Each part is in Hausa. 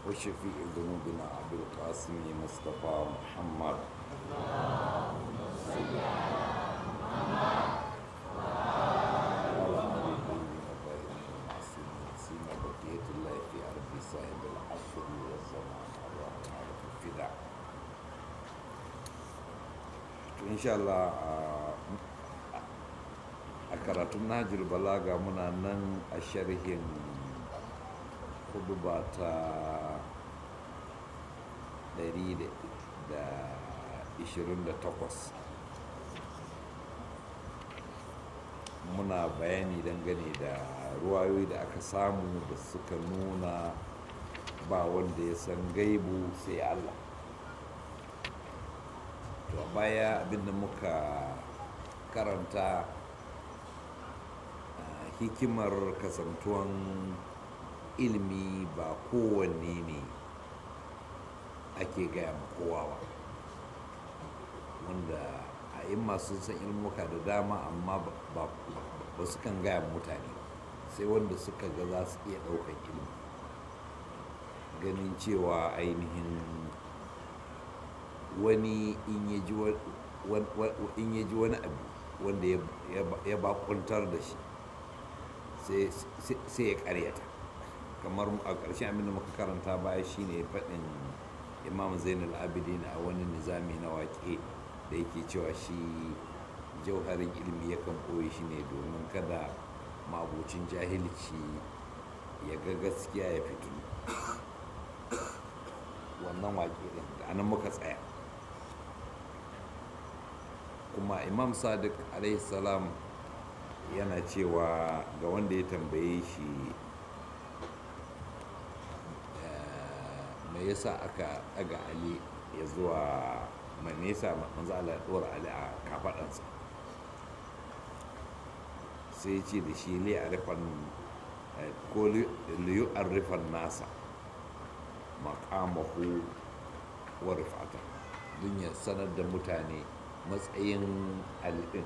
وشفيع ذنوبنا أبي القاسم مصطفى محمد وعلى آله الطاهرين المعصومين سيما بقية الله في أرض صاحب العصر والزمان الرحمن الفداء إن شاء الله a karatun najil balaga muna nan a sharhin huduba ta 128 muna bayani dangane da ruwayoyi da aka samu da suka nuna ba wanda ya san gaibu sai allah to a baya abinda muka karanta hikimar kasantuwan ilimi ba kowanne ne ake gaya ma kowa ba wanda a yin masu san ilmuka da dama amma ba su kan gaya mutane sai wanda suka ga za su iya ɗaukar ilimi ganin cewa ainihin wani in ya ji wani abu wanda ya bakuntar da shi sai ya karyata kamar a ƙarshen abinda muka karanta baya shine faɗin imam zainul abidin a wani nizami na waƙe da yake cewa shi jauharin ilimi yakan ɓoye shi ne domin kada mabucin jahilci ya ga gaskiya ya fito wannan waƙe ɗin da anan muka tsaya kuma imam sadiq alaihi salam yana cewa ga wanda ya tambaye shi mai yasa aka daga ali ya zuwa mai nesa manzo Allah ya dora ali a kafadansa sai ce da shi li arifan ko li arifan nasa maqamahu wa rifata don ya sanar da mutane matsayin alifin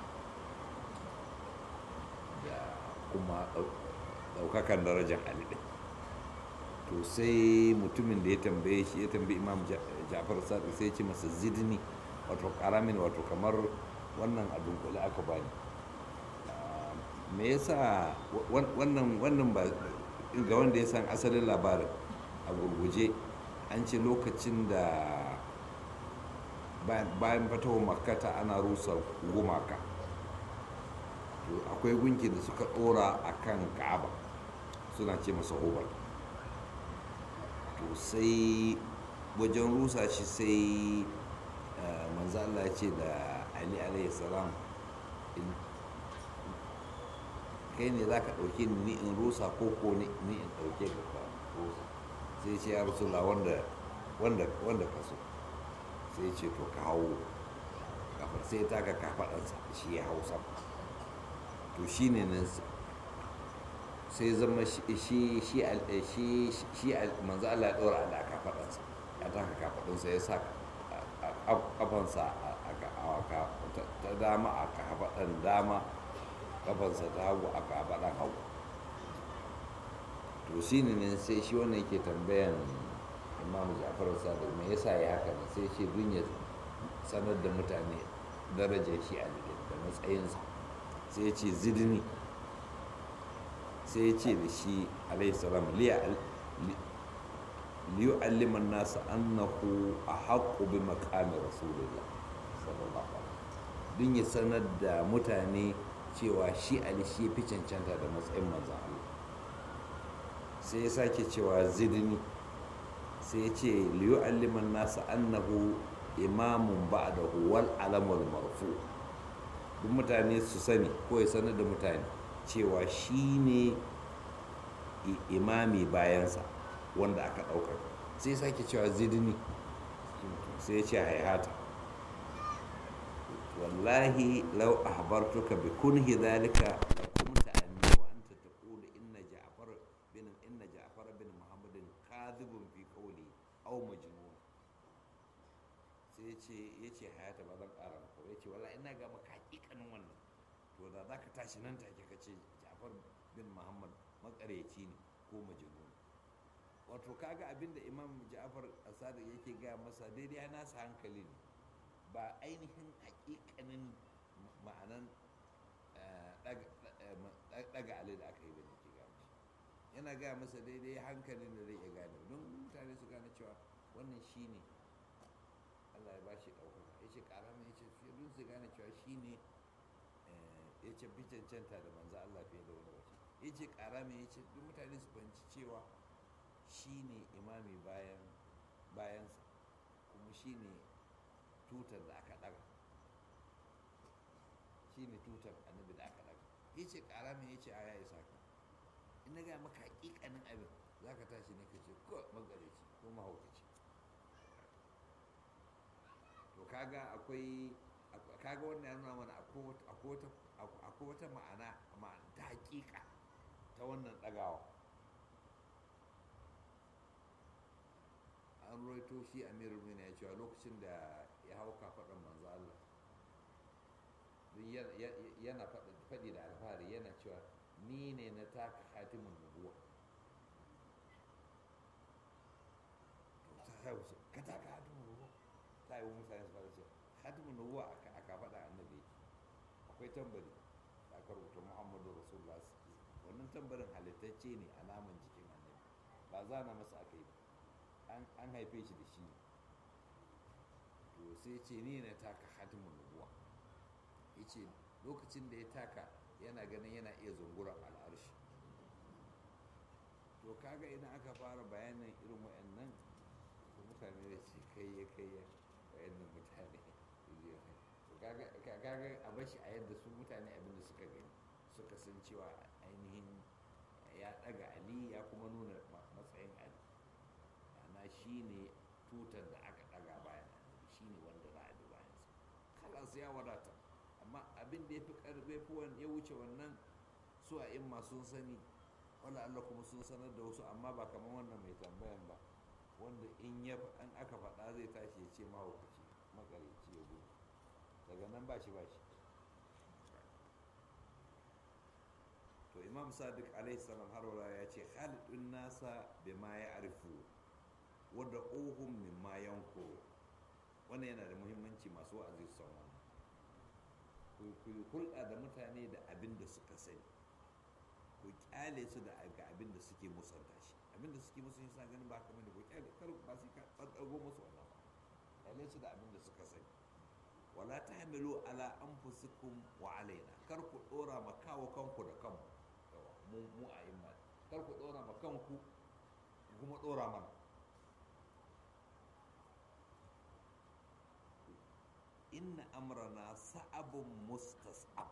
kuma daukakan darajar alidin to sai mutumin da ya tambaye shi ya tambayi imam jafar sadi sai ce masa zidni wato karamin wato kamar wannan a dunkule aka bani me yasa wannan wannan ba ga wanda ya san asalin labarin a gurguje an ce lokacin da bayan fatawar makata ana rusa gumaka to akwai gunki da suka dora a kan ka'aba suna ce masa hobal to sai wajen rusa shi sai manzo Allah ce da Ali alayhi salam kai ne za ka ɗauke ni in rusa ko ko ni in ɗauke ka rusa sai ce ya rasula wanda wanda wanda ka so sai ce to ka hau kafar sai ta ka kafaɗansa shi ya hau sama to shi ne nan sai zama shi shi shi manzo Allah ya ɗora da kafaɗansa ya taka kafaɗansa ya sa kafansa ta dama a kafaɗan dama kafansa ta hagu a kafaɗan hagu to shi ne nan sai shi wannan yake tambayan imam ja'far sadiq me yasa ya haka ne sai ce dun ya sanar da mutane darajar shi a da matsayinsa sai ya ce zidni sai ya ce da shi alaihissalam liyu alliman nasu annahu a haƙo bi makamin rasulullah sallallahu alaihi don ya sanar da mutane cewa shi ali shi fi cancanta da matsayin manzan Allah sai ya sake cewa zidni sai ya ce liyu alliman nasu annahu imamun ba'dahu wal alamul marfu' duk mutane su sani ko ya sanar da mutane cewa shi ne imami bayansa wanda aka ɗaukar sai sake cewa zidni sai ya ce haihata wallahi lau ahbartuka bi kunhi dhalika kunta anni wa anta taqulu inna ja'far bin inna ja'far bin muhammadin kadhibun fi qawli aw majnun sai ya ce ya ce hayata ba zan ƙara maka ya ce wala ina ga maka hakikanin wannan to da za ka tashi nan take ka ce ja'far bin muhammad makareci ne ko majnun wato kaga abinda imam ja'far asadi yake gaya masa daidai ya nasa hankali ne ba ainihin hakikanin ma'anan daga ali da aka yi bane ke gaya mashi yana gaya masa daidai hankalin da zai iya gane don mutane su gane cewa wannan shi ne allah ya ba shi ɗaukaka ya ce ƙara mai ya ce fiye don su gane cewa shi ne ya ce fi cancanta da manzo allah fiye da wani wace ya ce ƙara mai ya ce duk mutane su fahimci cewa shi ne imami bayan bayansa kuma shi ne tutar da aka ɗaga shi ne tutar annabi da aka ɗaga ya ce ƙara mai ya ce a ya isa ka in na gaya maka hakikanin abin za ka tashi ne ka ce ko magareci ko mahaukaci to kaga akwai kaga wannan ya nuna mana akwai wata ma'ana ta hakika ta wannan ɗagawa an roito shi amirul mina ya cewa lokacin da ya hau kafaɗan manzo Allah yana faɗi da alfahari yana cewa ni ne na taka hatimin nubuwa to ta haihu ce ka taka hatimin nubuwa ta yi mutane su fara ce hatimin nubuwa a kafaɗa annabi akwai tambari da aka rubuta muhammadu rasulullah wannan tambarin halittacce ne a naman jikin annabi ba zana masa aka yi ba an haife shi da shi to sai ce ni na taka hatimin nubuwa ya ce lokacin da ya taka yana ganin yana iya zunguran al'arshi to kaga idan aka fara bayanin irin wa'annan to mutane da ce kai ya kai ya wa'annan mutane to kaga a bashi a yadda su mutane abinda suka gani suka san cewa ainihin ya daga ali ya kuma nuna matsayin ali ana shi ne tutar da aka daga bayan shi ne wanda za a bi bayansa kalas ya wadata amma abin da ya fi karbe fuwan ya wuce wannan su a in sun sani wala Allah kuma sun sanar da wasu amma ba kamar wannan mai tambayan ba wanda in ya an aka faɗa zai tashi ya ce mahaukaci makarici ya gudu daga nan ba shi ba shi to imam sadiq alaihi salam har ya ce khalidun nasa bima ya arifu wadda ohun min ma yanko wannan yana da muhimmanci masu wa'azi su san wannan ku yi hulɗa da mutane da abin da suka sani ku kyale su da ga abin da suke musanta shi abin da suke musanta shi ganin ba kamar da ku kyale kar ba su ka tsatsago musu wannan ba kyale su da abin da suka sani wala ta hamilu ala anfusikum wa alaina kar ku dora ma kawo kanku da kanku mu mu a yin kar ku dora ma kanku kuma dora mana inna amrana sa'abun mustas'ab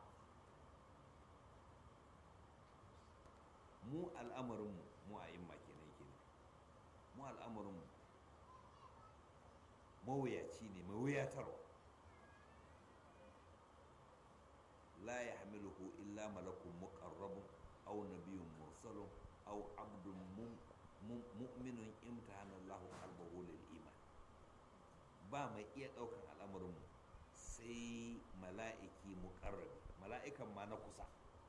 mu al'amarinmu mu a yin kenan kenan mu al'amarinmu mawuyaci ne mawuyatarwa la ya hamiluhu illa malakun muqarrabun aw nabiyyun mursalun aw abdun mu'minun imtahana Allahu qalbahu lil iman ba mai iya daukan al'amarinmu sai mala'iki muƙarrabi mala'ikan ma na kusa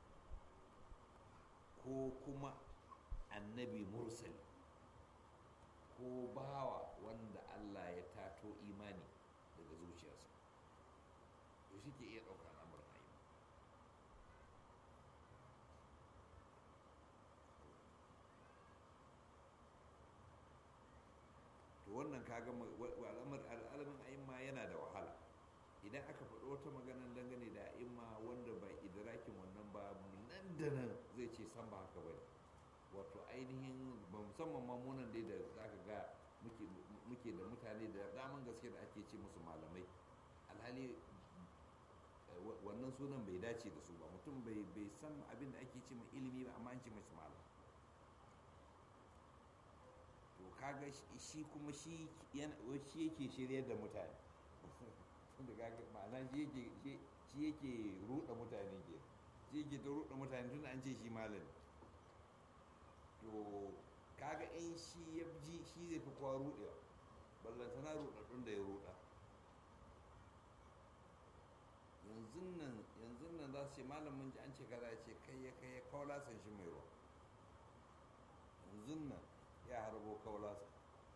ko kuma annabi mursali ko bawa wanda Allah ya tato imani daga zuciyarsa to shi ke iya ɗaukar al'amuran ayi to wannan kaga al'alamin a'imma yana da wahala idan aka faɗi wata maganar dangane da a'imma wanda ba idrakin wannan ba nan da nan zai ce san ba haka bane wato ainihin ba musamman mamunan dai da zaka ga muke da mutane da daman gaske da ake ce musu malamai alhali wannan sunan bai dace da su ba mutum bai san abin da ake ce mai ilimi ba amma an ce masu malam to kaga shi kuma shi yake shirya da mutane da kaga ma'ana shi yake ruɗa mutane ke shi yake ta ruɗa mutane tun an ce shi malami to kaga in shi ya ji shi zai fi kowa ruɗewa ballantana ruɗaɗɗun da ya ruɗa yanzu nan yanzu nan za su ce malamin ji an ce kaza ce kai ya kai ya kawo lasan shi mai ruwa yanzu nan ya harbo kaulasa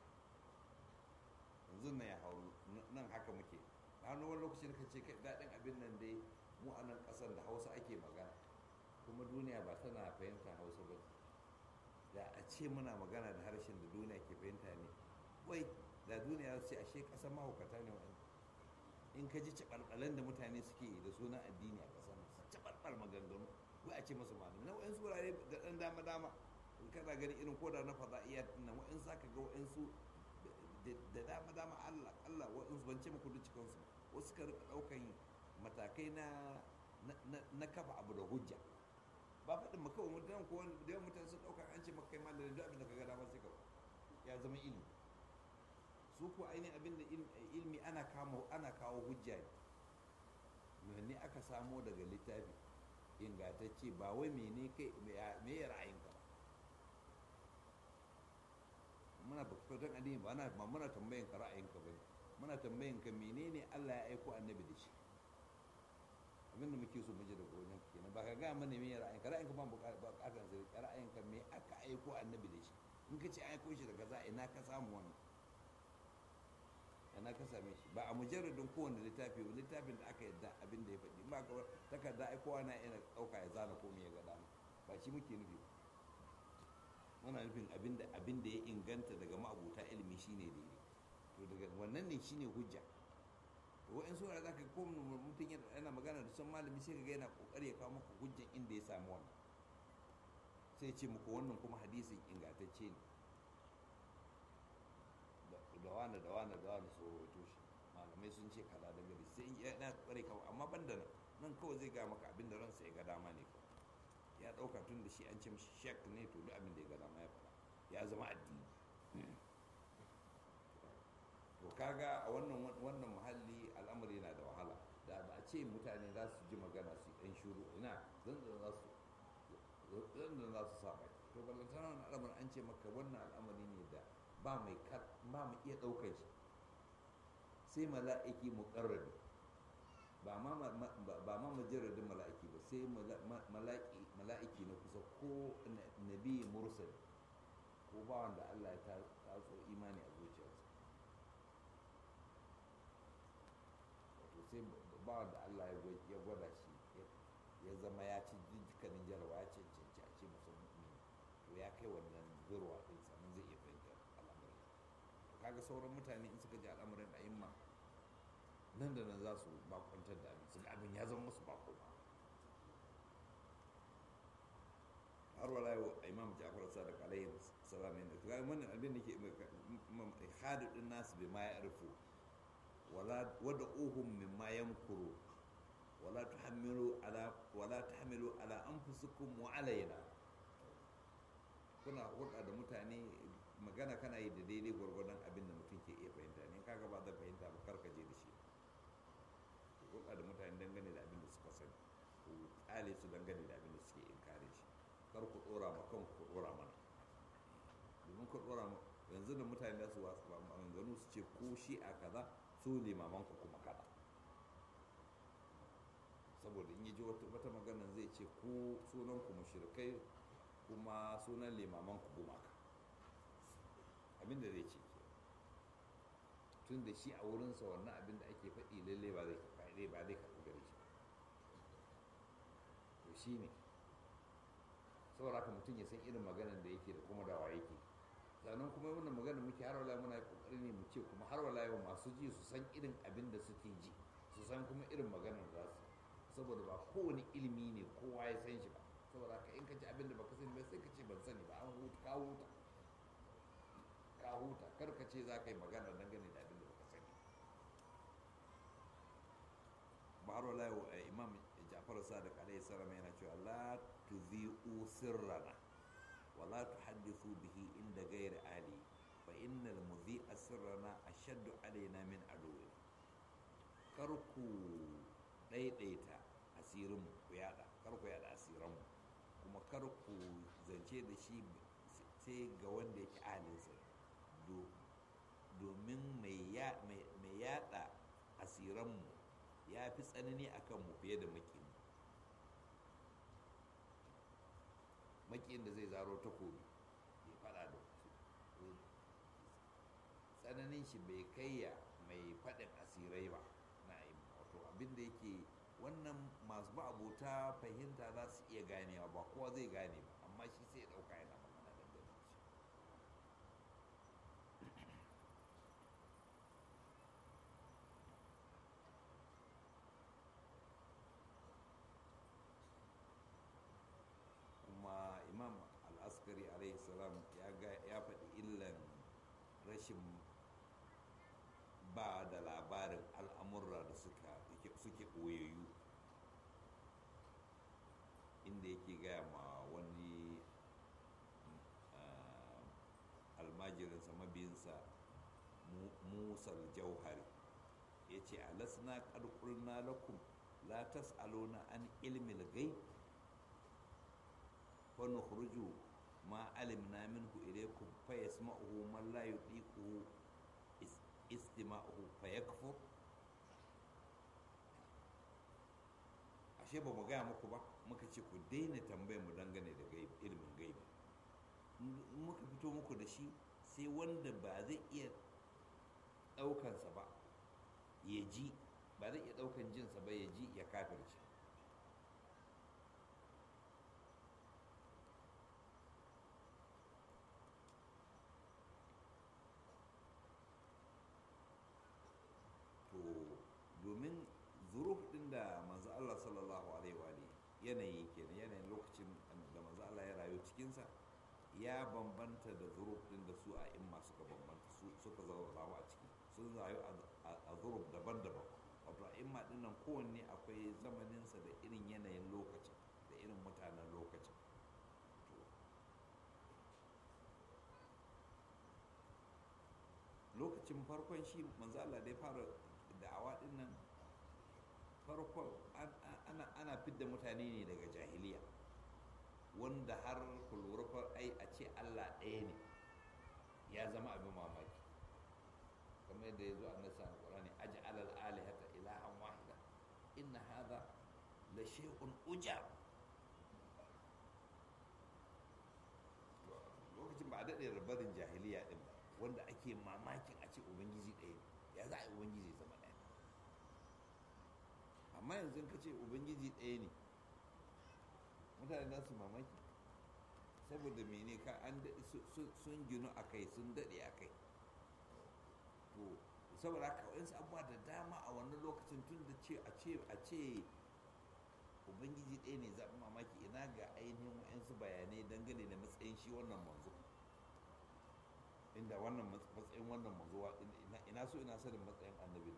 yanzu na ya hau nan haka muke a wani wani lokacin ka ce kai daɗin abin nan dai mu a nan ƙasar da hausa ake magana kuma duniya ba tana fahimta hausa ba da a ce muna magana da harshen da duniya ke fahimta ne wai da duniya ce ashe ƙasar mahaukata ne wa'anda in ka ji caɓalɓalen da mutane suke da sunan addini a ƙasar su caɓalɓal maganganu wai a ce masu malami na wa'insu wurare da ɗan dama dama in kana gani irin koda na faɗa iya nan wa'insu za ka ga wa'insu da dama dama allah allah wa'insu ban ce muku duk cikinsu wasu ka rika ɗaukan matakai na na kafa abu da hujja ba faɗin maka wa mutane ko da yawan mutane sun ɗauka an ce maka kai malamin duk abin da ka ga dama sai ka ya zama ilimi su ko ainihin abin da ilmi ana kama ana kawo hujja ne ne aka samo daga littafi ingantacce ba wai mene kai me ya ra'ayinka ba muna bukatan addini ba na muna tambayan ka ra'ayinka ba muna tambayan ka menene Allah ya aiko annabi da shi abin da muke so mu ji daga wajen kenan ba ka ga mana me ya ra'ayinka ra'ayinka ba bukatar sai ra'ayinka me aka aiko annabi da shi in ka ce aiko shi daga za ina ka samu wannan yana ka same shi ba a mujarradin kowane littafi ba littafin da aka yadda abin da ya faɗi ba ka takarda ai kowa na yana ɗauka ya zana ko me ya ga dama ba shi muke nufi muna nufin abin da abin da ya inganta daga ma'abuta ilimi shine daidai to daga wannan ne shine hujja to wa'in sura za ka ko mutum yana magana da son malami sai ka ga yana kokari ya kawo maka hujjan inda ya samu wannan sai ce muku wannan kuma hadisin ingantacce ne da wani da wani da wani tsoro ya toshe malamai sun ce kaza da gari sai ya na kware kawai amma ban da nan nan kawai zai ga maka abin da ransa ya ga dama ne kawai ya dauka tun da shi an ce mishi shek ne to duk abin da ya ga dama ya faɗa ya zama addini to kaga a wannan wannan muhalli al'amari yana da wahala da ba a ce mutane za su ji magana su ɗan shuru ina zan za su zan za su sa bai to ballantana wannan al'amari an ce maka wannan al'amari ne da ba mai ba mu iya ɗaukar shi sai mala'iki muƙarrabi ba ma ba ma majarradin mala'iki ba sai mala'iki na kusa ko nabi mursal ko ba wanda Allah ya tatso imani a zuciyarsa wato sai ba wanda Allah ya gwada shi ya zama ya ci dukkanin jarawa ya cancanci a ce masa mu'mini to ya kai wannan zurwa ɗin sannan zai iya fahimtar kaga sauran mutane in suka ji al'amuran da imma nan da nan za su bakwantar da abin su ga abin ya zama musu bako ba har wala yau imam jafar sadiq alaihi salam ne to ga wannan abin da ke hadidin nasu bai ma ya arfu wala wada uhum mimma yamkuru wala tuhamilu ala wala tahmilu ala anfusikum wa alayna kuna hulɗa da mutane magana kana yi da daidai gwargwadon abin da mutum ke iya fahimta ne kaga ba zai fahimta ba karka je da shi hulɗa da mutane dangane da abin da suka sani ku tsale su dangane da abin da suke inkare shi kar ku ɗora ma kan ku ɗora mana domin ku ɗora ma yanzu da mutane da su wasu ba maganganu su ce ko shi a kaza su limaman ku kuma kaza saboda in yi ji wata magana zai ce ko sunan ku mushrikai kuma sunan limaman ku gumaka abin da zai ce ke tun da shi a wurinsa wannan abin da ake faɗi lalle ba zai faɗi ba zai karɓi gare shi to shi ne saboda haka mutum ya san irin maganar da yake da kuma da wa yake sannan kuma wannan maganar muke har wala muna kokari ne mu ce kuma har wala yau masu ji su san irin abin da suke ji su san kuma irin maganar za su saboda ba kowane ilimi ne kowa ya san shi ba saboda haka in ka ji abin da baka sani ba sai ka ce ban sani ba an huta ka huta ka huta kar ka ce za ka yi magana dangane da abin da baka sani baro layo imam jafar sadiq alaihi salam yana cewa la tudhi'u sirrana wa la tuhaddithu bihi inda ghairi ali fa innal mudhi'a sirrana ashaddu alaina min aduwi kar ku daidaita asirinmu ku yada kar ku yada asiranmu kuma kar ku zance da shi sai ga wanda yake ahalinsa domin mai yada asiranmu ya fi tsanani a kanmu fiye da makin makin da zai zaro takobi ya fada da tsananin shi bai kai ya mai faɗin asirai ba na wato abin da yake wannan masu ba abota fahimta za su iya ganewa ba kowa zai gane ba amma shi sai ya ɗauka yana magana dangane da shi kuma imam al-askari alaihi salam ya faɗi illan rashin ba da labarin al'amurra da suke ɓoyayyu inda yake gaya ma wani almajirinsa mabiyinsa musar jauhari ya ce alasna ƙarƙulna lakum la tas'aluna an ilmil gai wani hurju ma alimna minhu ilaikum fa yasma'uhu man la yudiquhu istima'uhu fa yakfur ashe ba mu gaya muku ba muka ce ku daina tambayar mu dangane da ilimin gaibi in muka fito muku da shi sai wanda ba zai iya ɗaukansa ba ya ji ba zai iya ɗaukan jinsa ba ya ji ya kafirce to domin zuruf din da manzo Allah sallallahu alaihi wa yanayi kenan yanayin lokacin da manzo Allah ya rayu cikinsa ya bambanta da zuruf din da su a imma suka bambanta suka zama a ciki sun rayu a zuruf daban-daban wato a imma din nan kowanne akwai zamaninsa da irin yanayin lokacin da irin mutanen lokacin lokacin farkon shi manzo Allah da ya fara da'awa din nan farkon ana fidda mutane ne daga jahiliya wanda har ku lura ai a ce Allah ɗaya ne ya zama abin mamaki kamar yadda ya zo a nasa alƙurani aji alal alihata ilahan wahida inna hadha la shay'un ujab lokacin ba a daɗe rabarin jahiliya ɗin ba wanda ake mamakin a ce ubangiji ɗaya ne ya za a yi ubangiji zama ɗaya amma yanzu ka ce ubangiji ɗaya ne mutane za su mamaki saboda mene ka an sun ginu a kai sun daɗe a kai to saboda haka wayansu abubuwa da dama a wannan lokacin tun da ce a ce a ce ubangiji ɗaya ne zaɓi mamaki ina ga ainihin wayansu bayanai dangane da matsayin shi wannan manzo inda wannan matsayin wannan manzo ina so ina sanin matsayin annabi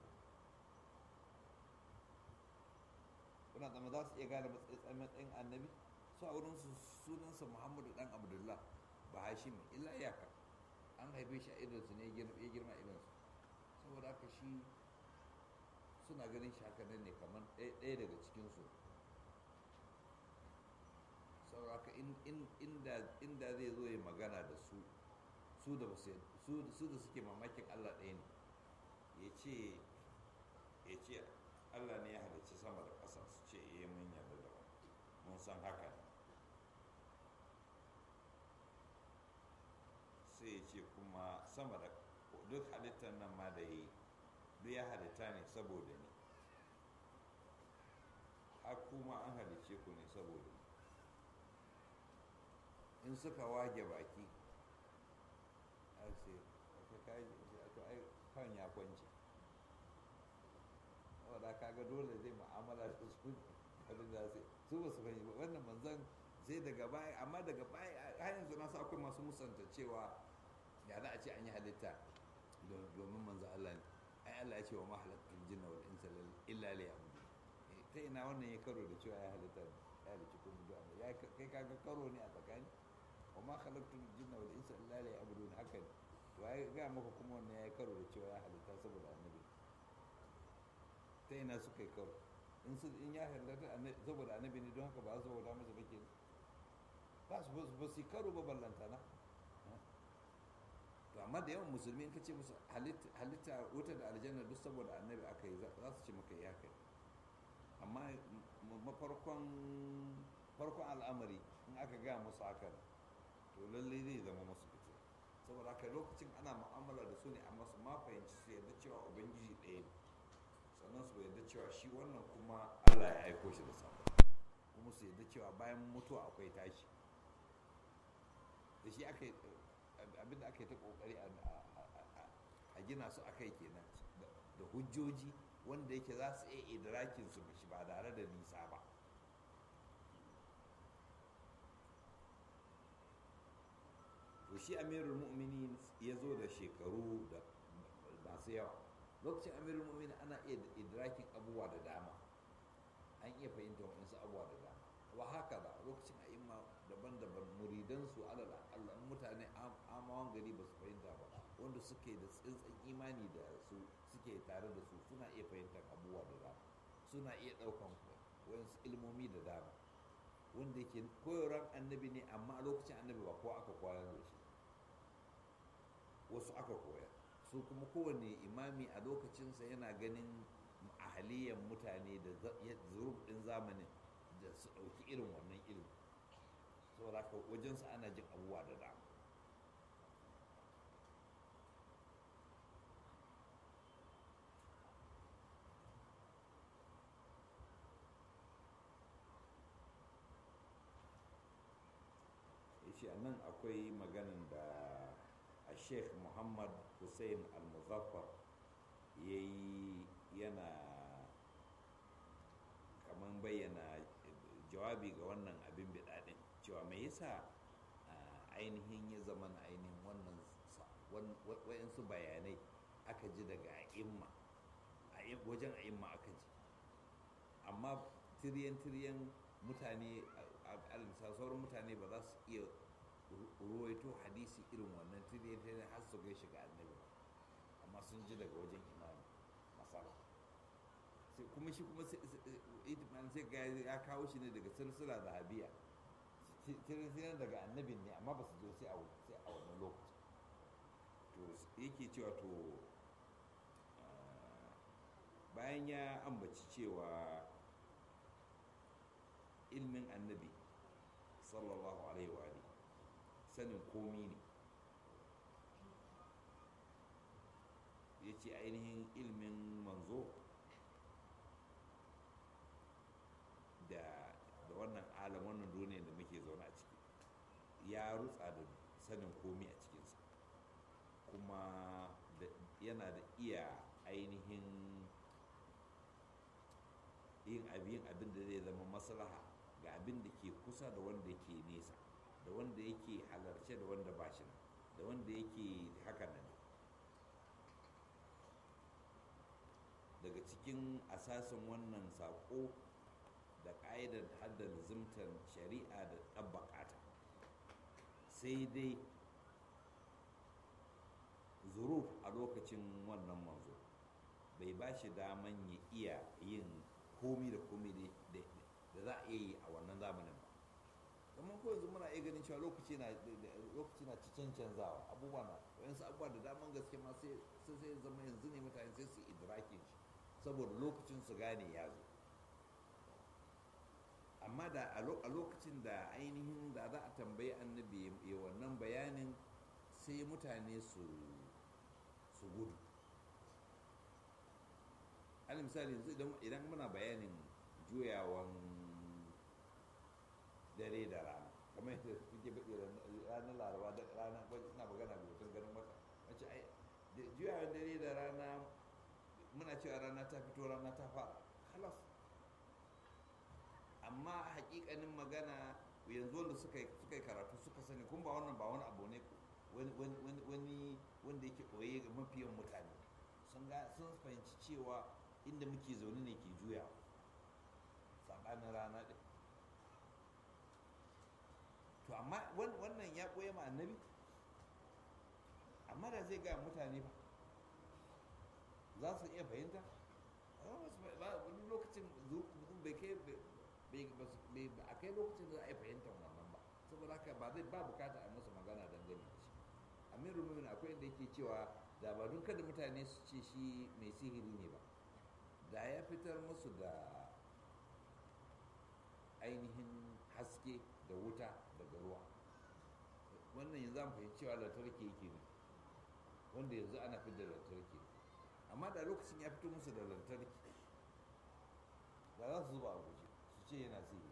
kuna zama za su iya gane matsayin annabi su a wurin sunansa muhammadu dan abdullah ba hashim illa iyaka an haife shi a idonsu ne ya girma idonsu saboda haka shi suna ganin shi haka nan ne kamar ɗaya daga cikinsu saboda haka inda zai zo ya magana da su su da su da suke mamakin allah ɗaya ne ya ce ya ce allah ne ya halicci sama da ƙasa su ce iya mun yarda da mun san haka sai ya ce kuma sama da duk halittar nan ma da yi duk ya halitta ne saboda ni har kuma an halicce ku ne saboda ni in suka wage baki a ce kan ya kwanci wadda kaga dole zai mu'amala da su abin da sai su ba su fahimci ba wannan manzan sai daga baya amma daga baya har yanzu na sa akwai masu musanta cewa ya za a ce an yi halitta domin manzo Allah ne ai Allah ya ce wa ma halatul jinna wal insa illa liya'budun ta ina wannan ya karo da cewa ya halitta ya halicci kun da ya kai kaga karo ne a tsakani wa ma khalaqtul jinna wal insa illa liya'budun haka ne to ai ga maka kuma wannan ya karo da cewa ya halitta saboda annabi ta ina suka yi karo in su in ya halatta saboda annabi ne don haka ba su bauta masa ba ke ba su ba su karo ba ballantana to amma da yawan musulmi in ka ce musu halitta wuta da aljanna duk saboda annabi aka yi za su ce maka ya kai amma mafarkon farkon al'amari in aka gaya musu haka to lallai zai zama masu fito saboda haka lokacin ana mu'amala da su ne amma su ma fahimci su yadda cewa ubangiji ɗaya ne sannan su yadda cewa shi wannan kuma allah ya aiko shi da sabo kuma su yadda cewa bayan mutuwa akwai tashi da shi aka yi abinda aka yi ta kokari a gina su aka yi kenan da hujjoji wanda yake za su iya idrakin su shi ba tare da nisa ba to shi amirul mu'minin ya zo da shekaru da masu yawa lokacin amirul mu'minin ana iya idrakin abubuwa da dama an iya fahimta waɗansu abubuwa da dama wa haka ba lokacin a imma daban-daban muridansu alal Allah mutane amawan gari ba su fahimta ba wanda suke da tsintsin imani da su suke tare da su suna iya fahimtar abubuwa da dama suna iya ɗaukan wasu ilmomi da dama wanda yake koyarwar annabi ne amma a lokacin annabi ba ko aka koyar da shi wasu aka koya su kuma kowane imami a lokacinsa yana ganin ahaliyan mutane da zurub ɗin zamanin da su ɗauki irin wannan ilimi saboda haka wajensu ana jin abubuwa da dama shi a nan akwai maganin da a sheikh muhammad hussein al-muzaffar ya yi yana kamar bayyana jawabi ga wannan abin bidaɗin cewa mai yasa ainihin ya zama na ainihin wannan wayansu bayanai aka ji daga a'imma wajen a'imma aka ji amma tiriyan-tiriyan mutane alisa sauran mutane ba za su iya ruwaito hadisi irin wannan tiriyan-tiriyan har su gai shiga annabi amma sun ji daga wajen imani masara kuma shi kuma itiman sai ga ya kawo shi ne daga silsila zahabiya tirisiyan daga annabin ne amma ba su zo sai a wannan lokaci to yake cewa to bayan ya ambaci cewa ilmin annabi sallallahu alaihi wa sanin komi ne ya ce ainihin ilmin manzo da da wannan alam wannan duniya da muke zaune a ciki ya rutsa da sanin komi a cikinsa kuma yana da iya ainihin yin abin abin da zai zama maslaha ga abin da ke kusa da wanda ke nesa da wanda yake halarce da wanda ba shi da wanda yake haka nan daga cikin asasin wannan saƙo da ƙa'idar haddar zimtar shari'a da ɗabbaƙata sai dai zuruf a lokacin wannan manzo bai ba shi daman ya iya yin komi da komi da za a iya yi a wannan zamanin ba kamar ko yanzu muna iya ganin cewa lokaci na lokaci na cicin canzawa abubuwa na wayansu abubuwa da daman gaske ma sai sai zama yanzu ne mutane sai su idrakin shi saboda lokacin su gane ya zo amma da a lokacin da ainihin da za a tambayi annabi ya wannan bayanin sai mutane su su gudu alal misali yanzu idan muna bayanin juyawan dare da rana kamar yadda kuke baɗi ranar laraba da rana ina magana da mutum ganin wata wacce ai juyawan dare da rana muna cewa rana ta fito rana ta fara halas amma hakikanin magana yanzu wanda suka yi karatu suka sani kun ba wannan ba wani abu ne wani wanda yake koye ga mafiyan mutane sun ga sun fahimci cewa inda muke zaune ne ke juya saɓanin rana ɗin to amma wannan ya koya ma annabi amma da zai ga mutane ba za su iya fahimta wani lokacin bai kai a kai lokacin da za a yi fahimtar wannan ba saboda haka ba zai ba bukata a musu magana dangane da shi amiru mumin akwai inda yake cewa da ba don kada mutane su ce shi mai sihiri ne ba da ya fitar musu da ainihin haske da wuta daga ruwa wannan yanzu an fahimci cewa lantarki yake ne wanda yanzu ana fitar da lantarki amma da lokacin ya fito musu da lantarki da za su zuba a guje su ce yana sihiri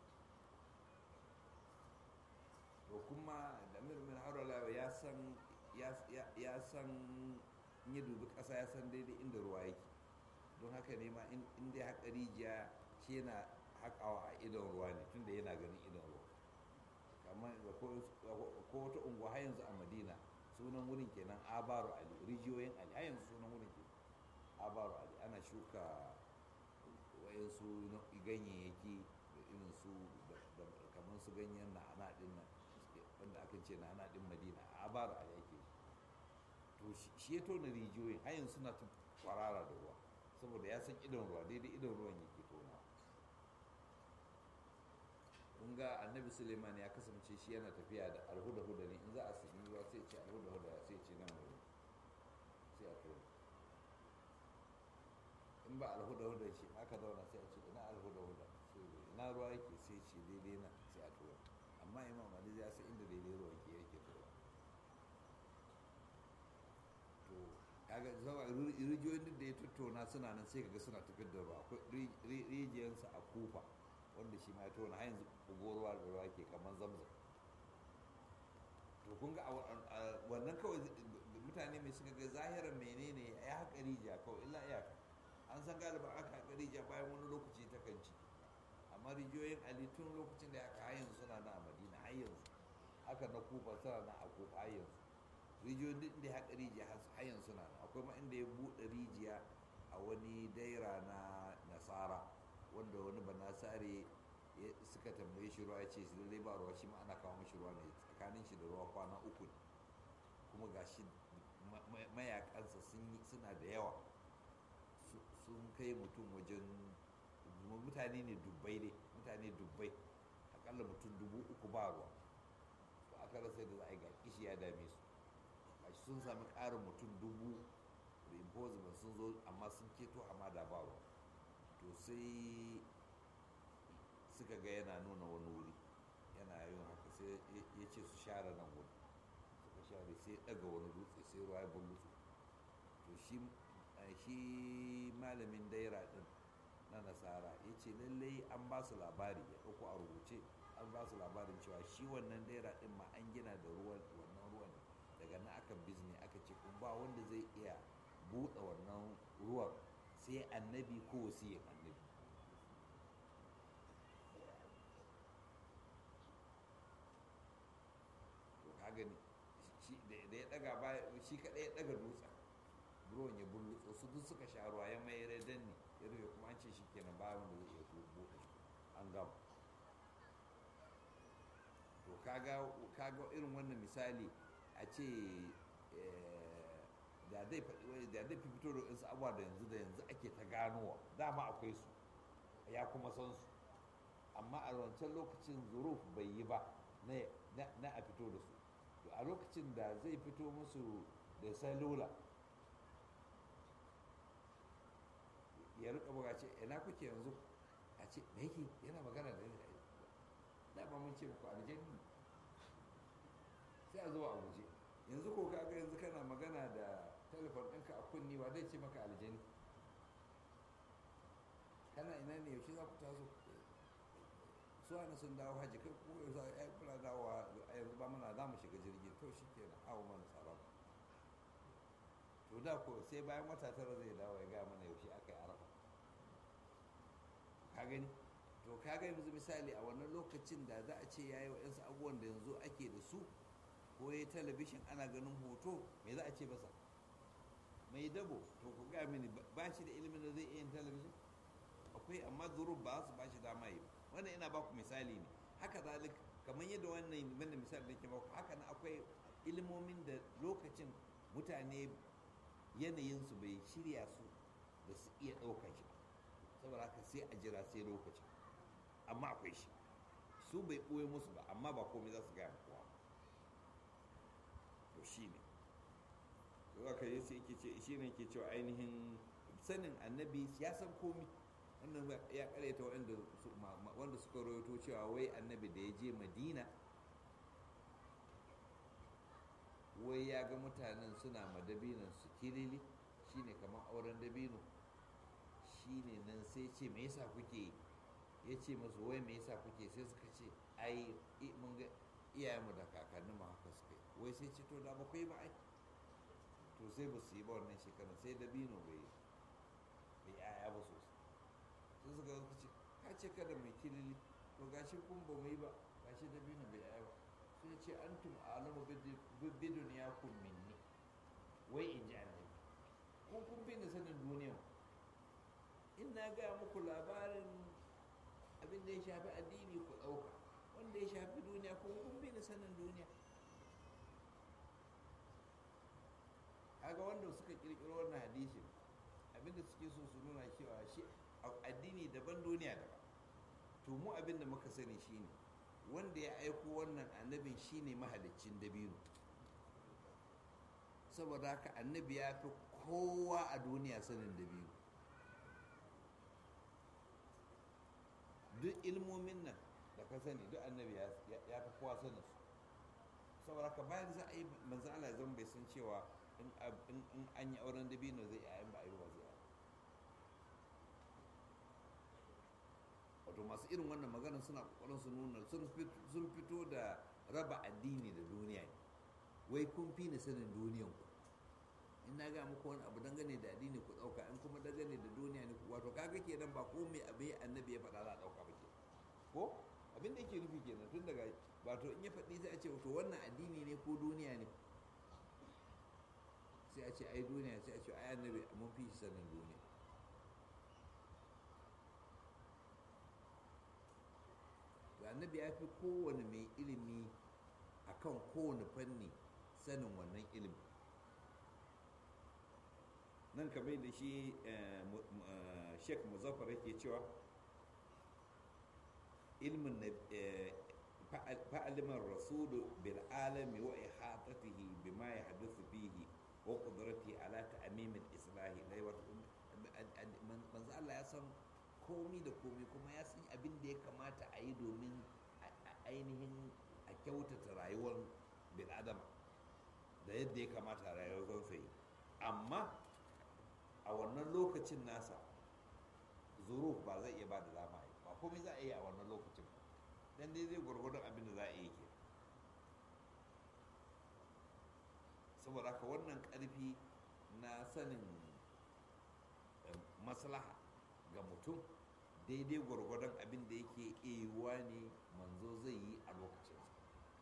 to kuma da mirmin haurala ya san ya san in ya dubi ƙasa ya san daidai inda ruwa yake don haka ne ma in dai haƙa rijiya shi yana haƙawa a idon ruwa ne tunda yana ganin idon ruwa kamar ko wata unguwa har yanzu a madina sunan wurin kenan abaru ali rijiyoyin ali har yanzu sunan wurin kenan abaru ali ana shuka wayansu ganyayyaki da irin su kamar su ganyen na'ana din nan wanda aka ce na'ana din madina a abaru ali ake to shi ya tona rijiyoyin har yanzu suna kwarara da ruwa saboda ya san idon ruwa daidai idon ruwan yake tonawa kun ga annabi suleiman ya kasance shi yana tafiya da alhuda-huda ne in za a sami ruwa sai ce alhuda-huda sai ce nan wuri sai a tura in ba alhuda-huda shi aka zauna sai a ce ina alhuda-huda ina ruwa yake sai ce daidai na sai a tura amma imam ali ya san inda daidai ruwa yake yake tura to kaga zawa rijiyoyin duk da ya tattauna suna nan sai kaga suna tafiyar da ruwa akwai rijiyarsa a kufa wanda shi ma ya tona har yanzu ruwa da ruwa ke kamar zamzam to kun ga wannan kawai mutane mai suka ga zahirar menene ya haƙa rijiya kawai illa iyaka an san galiba aka haƙa rijiya bayan wani lokaci ta kan ci amma rijiyoyin ali tun lokacin da aka har yanzu suna na a madina har yanzu haka na kufa suna na a kufa har yanzu rijiyoyin duk da ya haƙa rijiya har yanzu suna na akwai ma inda ya buɗe rijiya a wani daira na nasara wanda wani banasare suka tambaye shi ruwa ya ce lallai ba ruwa shi ma ana kawo mashi ruwa ne tsakanin shi da ruwa kwana uku ne kuma ga shi mayakansa suna da yawa sun kai mutum wajen mutane ne dubbai ne mutane dubbai akalla mutum dubu uku ba ruwa to aka rasa da za a yi ga kishi ya dame su gashi sun sami ƙarin mutum dubu reinforcement sun zo amma sun keto hamada ba ruwa to sai suka ga yana nuna wani wuri yana yin haka sai ya ce su share nan wuri suka share sai daga wani dutse sai ruwa ya bullutsu to shi malamin daira din na nasara ya ce lallai an ba su labari ya ɗauko a rubuce an ba su labarin cewa shi wannan daira din ma an gina da ruwan wannan ruwan daga nan aka bizne aka ce kun ba wanda zai iya buɗe wannan ruwan sai annabi ko wasiyin annabi to ka gani da ya daga baya shi kadai ya daga dutsen ruwan ya bullutso su duk suka sha ruwa ya mai redan ne ya rufe kuma an ce shi kenan ba wanda zai iya buɗe an gama to kaga irin wannan misali a ce da zai faɗi da zai fito da wasu abuwa da yanzu da yanzu ake ta ganowa dama akwai su ya kuma san su amma a wancan lokacin zuruf bai yi ba na a fito da su to a lokacin da zai fito musu da salula ya rika buga ce ina kuke yanzu a ce me yake yana magana da da ba mun ce muku aljanni sai a zo a guje yanzu ko kaga yanzu kana magana da telefon ɗinka a kunni wa zai ce maka aljani kana ina ne yaushe za ku taso su ana sun dawo hajji kai ko yau za a kula dawo a yanzu ba mana za mu shiga jirgin to shi ke nan awo mana tsara to da ko sai bayan wata tara zai dawo ya gaya mana yaushe aka yi arafa ka gani to ka ga yanzu misali a wannan lokacin da za a ce ya yi wa'yansu abubuwan da yanzu ake da su ko ya talabishin ana ganin hoto me za a ce masa mai dabo to ku ga mini ba shi da ilimin da zai iya yin talabishin akwai amma zuru ba su ba shi dama yi wannan ina baku misali ne haka zalik kamar yadda wannan wannan misali da ke baku haka na akwai ilimomin da lokacin mutane yanayinsu bai shirya su da su iya ɗaukar shi saboda haka sai a jira sai lokacin amma akwai shi su bai ɓoye musu ba amma ba komai za su gaya kowa to shi ne to aka yi sai yake ce shi ne ke cewa ainihin sanin annabi ya san komi wannan ya karyata wanda suka rawaito cewa wai annabi da ya je madina wai ya ga mutanen suna ma dabinon su kilili shine kamar auren dabino shine nan sai ce me yasa kuke ya ce masu wai me yasa kuke sai suka ce ai mun ga iyayenmu da kakanni ma haka suka yi wai sai ce to da ba kai ba ai to sai ba su yi ba wannan shekarar sai dabino bai bai yaya ba sosai sai suka zaka ce ka ce kada mai kilili to gashi kun ba mu yi ba gashi dabino bai yaya ba sai ce antum alamu bidun ya kun minni wai in ji annabi kun kun bi ni sanin duniya in na gaya muku labarin abin da ya shafi addini ku ɗauka wanda ya shafi duniya kun kun bi ni sanin duniya kaga wanda suka kirkiro wannan hadisin abinda suke so su nuna cewa shi addini daban duniya daban to mu abinda muka sani shine wanda ya aiko wannan annabin shine mahaliccin dabino saboda haka annabi ya fi kowa a duniya sanin dabino duk ilmomin nan da ka sani duk annabi ya fi kowa sanin su saboda haka bayan za a yi manzo Allah zan bai san cewa in an yi auren dabino zai yi ba a yi ba zai yi wato masu irin wannan maganar suna kokarin su nuna sun fito da raba addini da duniya ne wai kun fi ni sanin duniyan ku in na ga muku wani abu dangane da addini ku dauka in kuma dangane da duniya ne wato kaga kenan ba ko mai abu annabi ya faɗa za a dauka ba ke ko abin da yake nufi kenan tun daga wato in ya faɗi sai a ce to wannan addini ne ko duniya ne sai a ce ai duniya sai a ce ai annabi mun fi sanin duniya to annabi ya fi kowane mai ilimi a kan kowane fanni sanin wannan ilimi nan kamar da shi sheik muzaffar yake cewa ilmin fa'aliman rasulu bil alami wa ihatatihi bima yahduthu fihi wa qudratihi ala ta'mim al-islahi dai wato manzo Allah ya san komi da komi kuma ya san abin da ya kamata a yi domin ainihin a kyautata rayuwar bil'adama da yadda ya kamata rayuwar yi amma a wannan lokacin nasa zuruf ba zai iya ba da dama yi ba komai za a yi a wannan lokacin dan dai zai gwargwadon abin da za a yi ke saboda haka wannan karfi na sanin maslaha ga mutum daidai gwargwadon abin da yake iya ne manzo zai yi a lokacinsa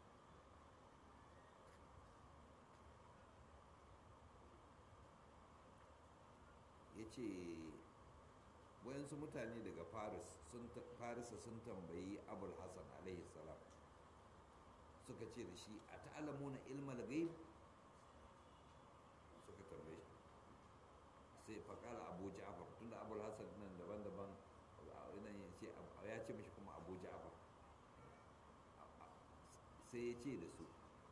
ya ce wayansu mutane daga farisa sun tambayi abul hassan alaihi salam suka ce da shi a ta'alamuna ilmal gaib suka tambaye shi sai faƙala abu ja'far tunda abul hassan nan daban-daban ya ce mashi kuma abu ja'far sai ya ce da su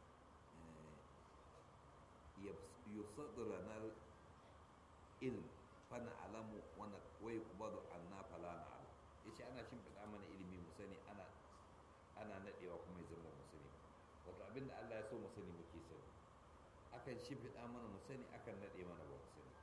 yusadura na ilm fana alamu wani wai kubadu anna fala na alam ya ce ana shimfiɗa mana ilimi mu sani ana ana naɗewa kuma ya zama mu sani wato abinda allah ya so mu sani muke sani akan shimfiɗa mana mu sani akan naɗe mana ba mu sani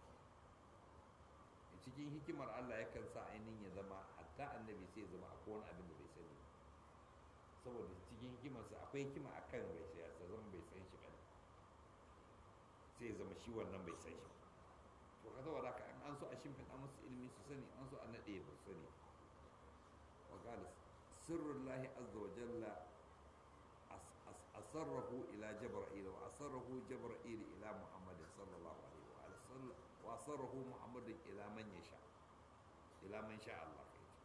cikin hikimar Allah yakan sa ainihin ya zama hatta annabi sai ya zama akwai wani abin da bai sani saboda cikin hikimarsa akwai hikima a kan bai sai ya zama bai san shi ba sai ya zama shi wannan bai san shi to ka saboda ka an so a shimfiɗa musu ilimi su sani an so a naɗe ba su sani wa qala sirrullahi azza wa jalla asarrahu ila jabra'il wa asarrahu jabra'il ila muhammadin sallallahu alaihi wa sallam وأصره محمد إلى من يشاء إلى من شاء الله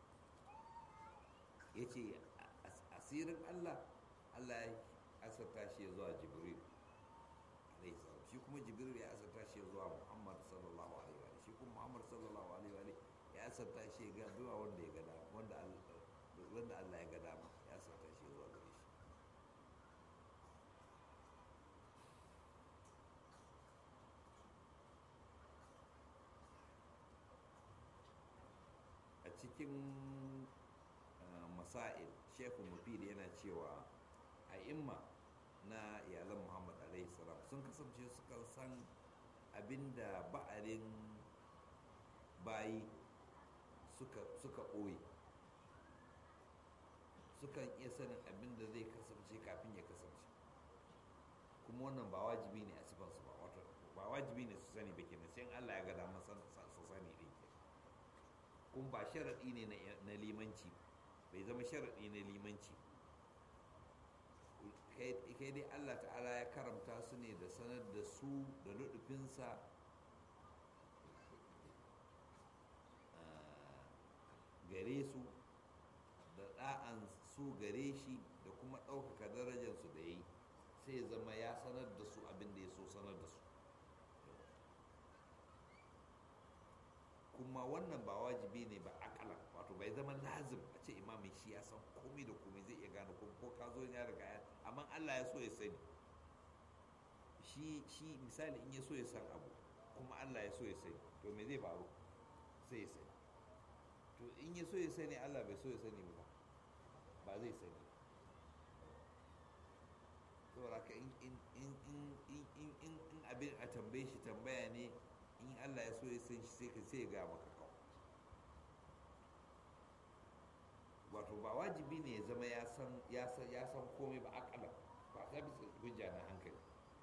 yace asirin Allah Allah ya asarta shi zuwa Jibril alaihi salam shi kuma Jibril ya asarta shi zuwa Muhammad sallallahu alaihi wa shi kuma Muhammad sallallahu alaihi wa ya asarta shi ga duwa wanda ya gada wanda wanda Allah ya gada ma ya asarta shi zuwa gare shi a cikin masail shekhu mufid yana cewa a imma na iyalan muhammad alaihi salam sun kasance suka san abinda ba'arin bayi suka ɓoye sukan iya sanin abinda zai kasance kafin ya kasance kuma wannan ba wajibi ne a sifansu ba wato ba wajibi ne su sani ba kenan sai Allah ya ga damar su sani din ke kuma ba sharaɗi ne na limanci bai zama sharaɗi na limanci kai dai Allah ta'ala ya karamta su ne da sanar da su da luɗufinsa gare su da ɗa'an su gare shi da kuma ɗaukaka darajarsu da ya yi sai zama ya sanar da su abin da ya so sanar da su kuma wannan ba wajibi ne ba akala wato bai zama lazim a ce imamin shi ya san komai da komai zai iya gane ko ka zo ya riga ya amma Allah ya so ya sani shi shi misali in ya so ya san abu kuma Allah ya so ya sani to me zai faru sai ya sani to in ya so ya sani Allah bai so ya sani ba ba zai sani saboda ka in abin a tambaye shi tambaya ne in Allah ya so ya san shi sai ka sai ga maka kawo wato ba wajibi ne ya zama ya san ya san ya san komai ba akala ba ta bisa hujja na hankali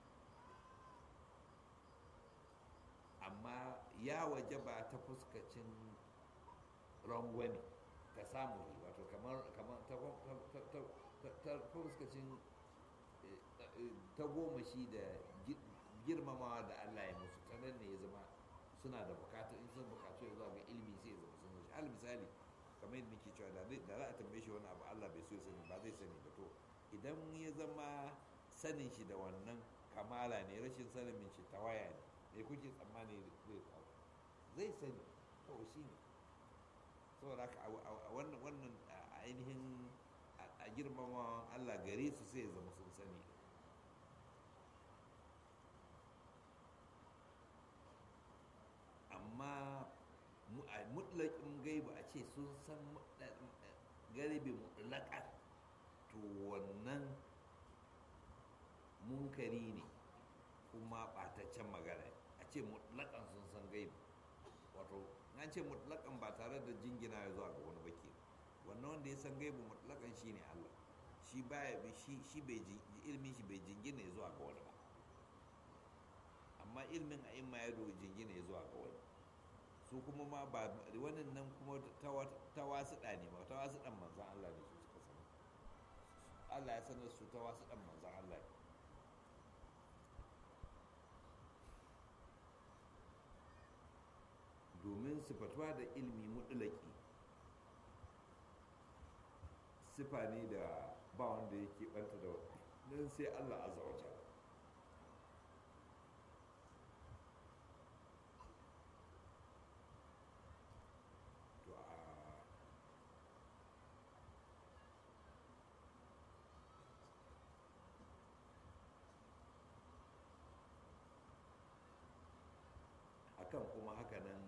amma ya waje ba ta fuskacin rangwani ta samu wato kamar kamar ta fuskacin ta goma shi da girmamawa da Allah ya musu ta nan ne ya zama suna da bukatu in sun bukatu ya zuwa ga ilimi sai ya zama sun shi al misali kamar yadda nake cewa da za a tambaye shi wani abu Allah bai so ya sani ba zai sani ba to idan ya zama sanin shi da wannan kamala ne rashin sanin min shi tawaya ne me kuke tsammani zai faru zai sani kawai shi ne saboda haka a wannan wannan ainihin a girmamawan Allah gare su sai ya zama sun sani amma mutlaƙin gaiba a ce sun san garibi mutlaƙar to wannan munkari ne kuma ɓataccen magana a ce mutlaƙan sun san gaiba wato an ce mutlaƙan ba tare da jingina ya zuwa ga wani baki wannan wanda ya san gaibu mutlaƙan shi ne Allah shi baya shi shi bai ilmin shi bai jingina ya zuwa ga wani ba amma ilmin a imma ya jingina ya zuwa ga wani su kuma ma ba wannan nan kuma ta wasu ɗa ne ba ta wasu ɗan manzan Allah ne su suka sani Allah ya sanar su ta wasu ɗan manzan Allah ne domin sifatuwa da ilmi mutulaki sifa ne da ba wanda yake banta da nan sai Allah azza wa jalla to a akan kuma hakanan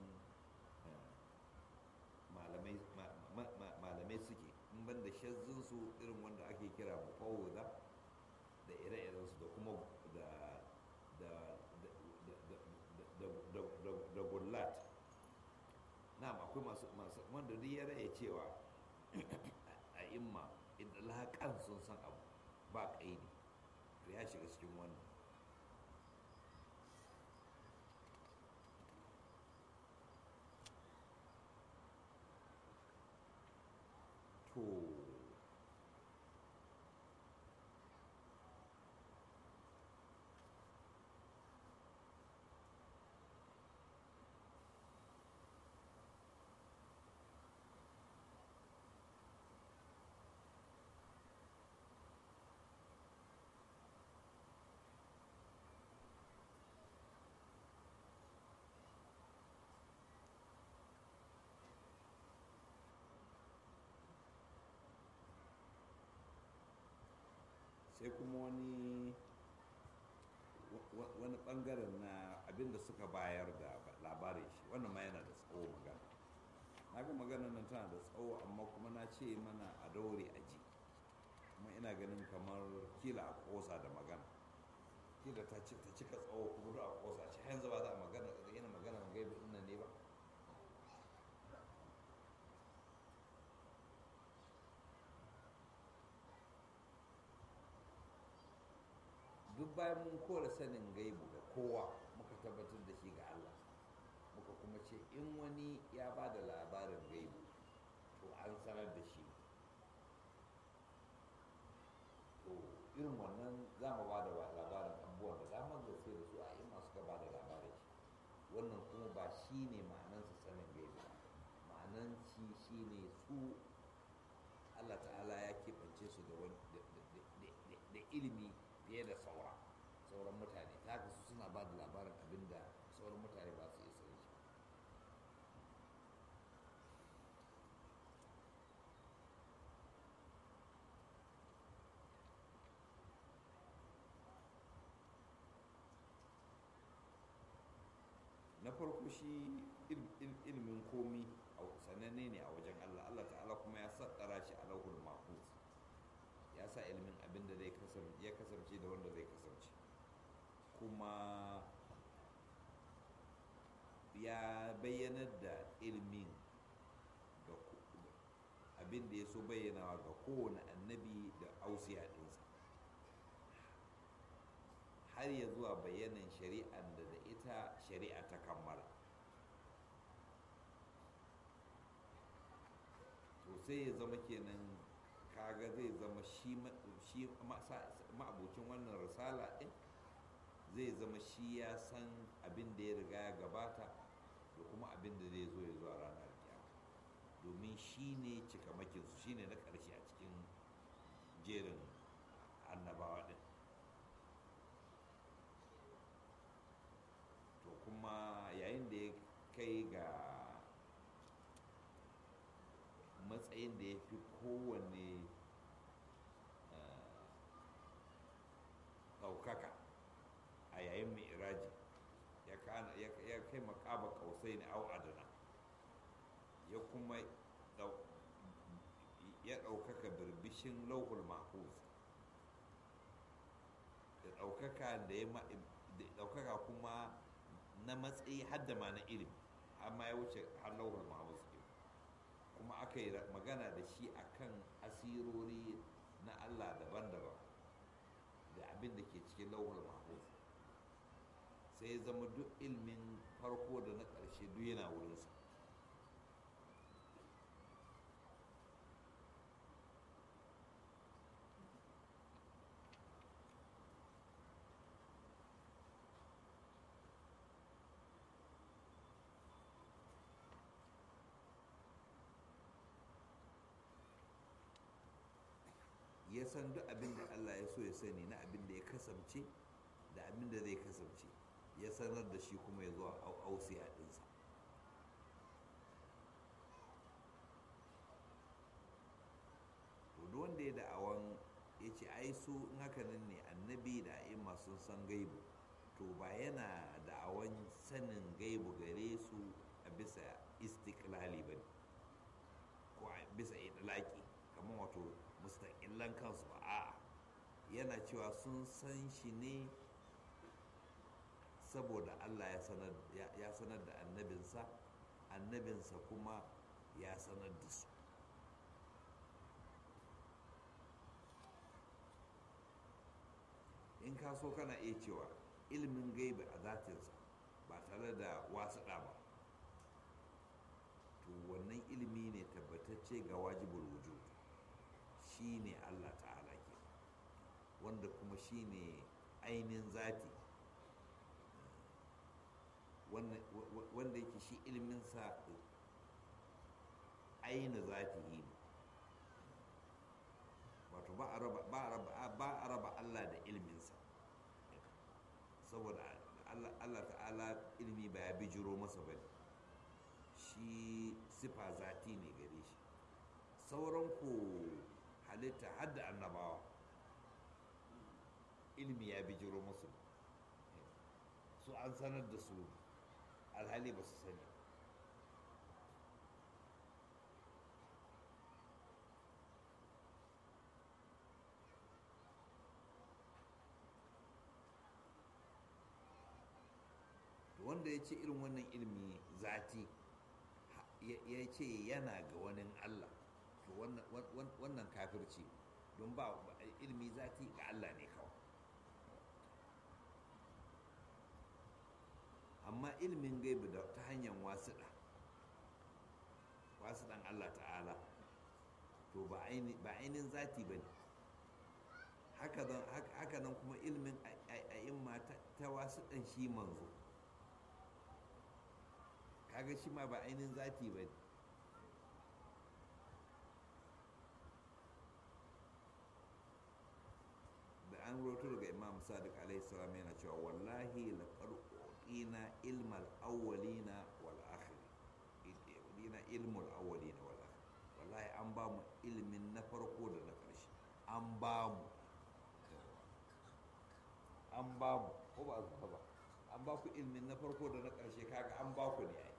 malamai suke in ban da shazzinsu irin wanda ake kira mufawuda da ire-irensu da kuma da gullat na akwai masu wanda duk ya raya cewa a imma idan laƙan sun san abu ba ƙaidi to ya shiga cikin wannan to sai kuma wani wani bangaren na abinda suka bayar da labarin shi wannan ma yana da tsawo magana na ga magana nan tana da tsawo amma kuma na ce mana a daure a ji kuma ina ganin kamar kila a kosa da magana kila ta ci ta cika tsawo kuma a kosa ci yanzu ba za a magana yana magana gaibi ina ne ba duk bayan mun kora sanin gaibu ga kowa muka tabbatar da shi ga Allah muka kuma ce in wani ya ba da labarin gaibu to an sanar da shi to irin wannan za mu ba da labarin abubuwan da damar gaske da su a yi masu gaba da labarin shi wannan kuma ba shi ne ma'anansa sanin gaibu ba ma'anan shi shi ne su Allah ta'ala ya keɓance su da ilimi fiye da saura sauran mutane ta haka su suna ba da labarin abin da sauran mutane ba su iya sani shi na farko shi ilimin komi sananne ne a wajen allah allah ta'ala kuma ya saddara shi a lauhul mahfuz ya sa ilimin abin da ya kasance da wanda zai kasance kuma ya bayyanar da ilimin ga abin da ya so bayyanawa ga kowane annabi da ausiya ɗinsa har ya zuwa bayanan shari'ar da da ita shari'a ta kammala to sai ya zama kenan kaga zai zama shi ma'abucin wannan risala ɗin zai zama shi ya san abin da ya riga ya gabata da kuma abin da zai zo ya zuwa ranar kiyama domin shi ne cikamakinsu shi ne na ƙarshe a cikin jerin annabawa ɗin to kuma yayin da ya kai ga matsayin da ya fi kowane ɗaukaka a yayin mai iraji ya kai makaba kausai ne au adana ya kuma ya ɗaukaka birbishin lauhul mahfuz da ɗaukaka da ya ɗaukaka kuma na matsayi hadda ma na ilimi amma ya wuce har lauhul mahfuz kuma aka yi magana da shi akan asirori na Allah daban-daban da abin da ke cikin lauhul mahfuz sai zama duk ilmin farko da na ƙarshe duk yana wurinsa ya san duk abin da Allah ya so ya sani na abin da ya kasance da abin da zai kasance ya sanar da shi kuma ya zuwa ausiya ɗinsa to wanda ya da'awan ya ce ai su in haka nan ne annabi da a'imma sun san gaibu to ba yana da'awan sanin gaibu gare su a bisa istiklali ba ne ko a bisa idlaki kamar wato mustaƙillan kansu ba a'a yana cewa sun san shi ne saboda allah ya sanar da annabinsa annabinsa kuma ya sanar da su in ka so kana iya cewa ilimin gaibi a zatinsa ba tare da wasu ba to wannan ilimi ne tabbatacce ga wajibul wujud shi ne allah ta'ala ke wanda kuma shi ne ainihin zati wanda yake shi iliminsa aini zati ne wato ba a raba allah da iliminsa saboda allah ta'ala ilimi ba ya bijiro masa ba ne shi sifa zati ne gare shi sauran ku halitta hadda annabawa ilimi ya bijiro musu su an sanar da su alhali ba su sani wanda ya ce irin wannan ilmi zati ya ce yana ga wani Allah to wannan kafirci don ba ilmi zati ga Allah ne kawai amma ilmin gaibu da ta hanyar wasuɗa wasuɗan Allah ta'ala to ba ainihin zati ba ne haka nan kuma ilmin a'imma ta wasuɗan shi manzo kaga shi ma ba ainihin zati ba ne da an roto daga imam sadiq alaihi salam yana cewa wallahi laqad uqina ilmal awwalina wal akhirin dina ilmul awwalina wal akhir wallahi an ba mu ilmin na farko da na ƙarshe an ba mu an ba mu ko ba zuwa ba an ba ku ilmin na farko da na ƙarshe kaga an ba ku ne ai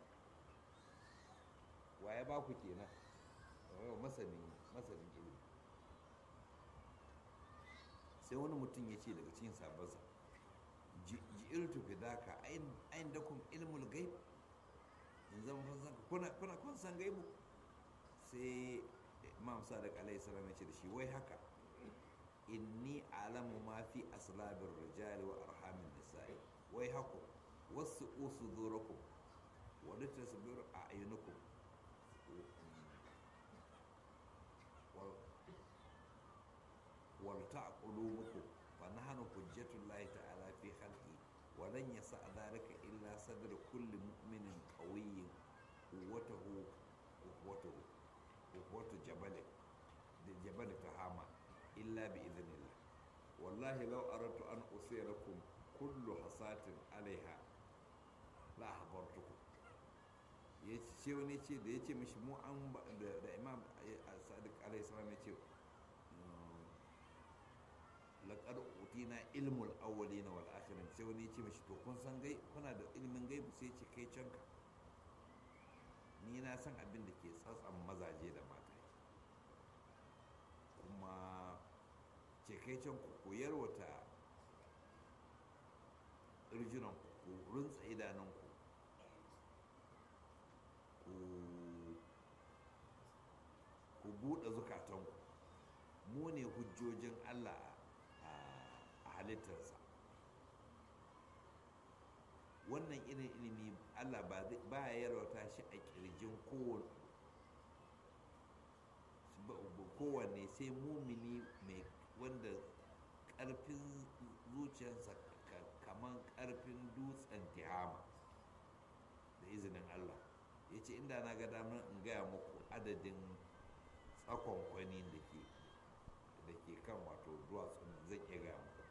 waye ba ku kenan masanin masanin ilimi sai wani mutum ya ce daga cikin sabansa ji'irtu fidaka ayin da kun ilmul gaib in zama fansan kuna kuna kun san gaibu sai imam sadiq alaihi salam ya ce da shi wai haka inni alamu ma fi aslabir rijali wa arhamin nisa'i wai haku wasu usudurakum wa litasbir a'yunukum walta qulubukum fa nahnu hujjatullahi ta'ala fi khalqi wa lan yasa dhalika illa sadr kulli mu'minin qawiyyin quwwatuhu quwwatuhu quwwatu jabal da jabal tahama illa bi idhnillah wallahi law aradtu an usirakum kullu hasatin alaiha la ahbartukum ya ce wani ce da ya ce mishi mu an da imam sadiq alaihi salam ya ce laƙar utina ilmul awwalina wal akhirin sai wani ce mashi to kun san gai kuna da ilmin gaibu sai ce kai canka ni na san abin da ke tsatsan mazaje da mata kuma ce kai can ku koyar wata irjinan ku runtsa idanunku ku buɗe zukatanku mu ne hujjojin allah a halittarsa wannan irin ilimi allah ba ya yarwata shi a kirjin kowanne sai mumini mai wanda karfin zuciyarsa kamar karfin dutsen tihama da izinin allah ya ce inda na ga damar in gaya muku adadin tsakon kwani da ke da ke kan wato duwatsun zan iya gaya muku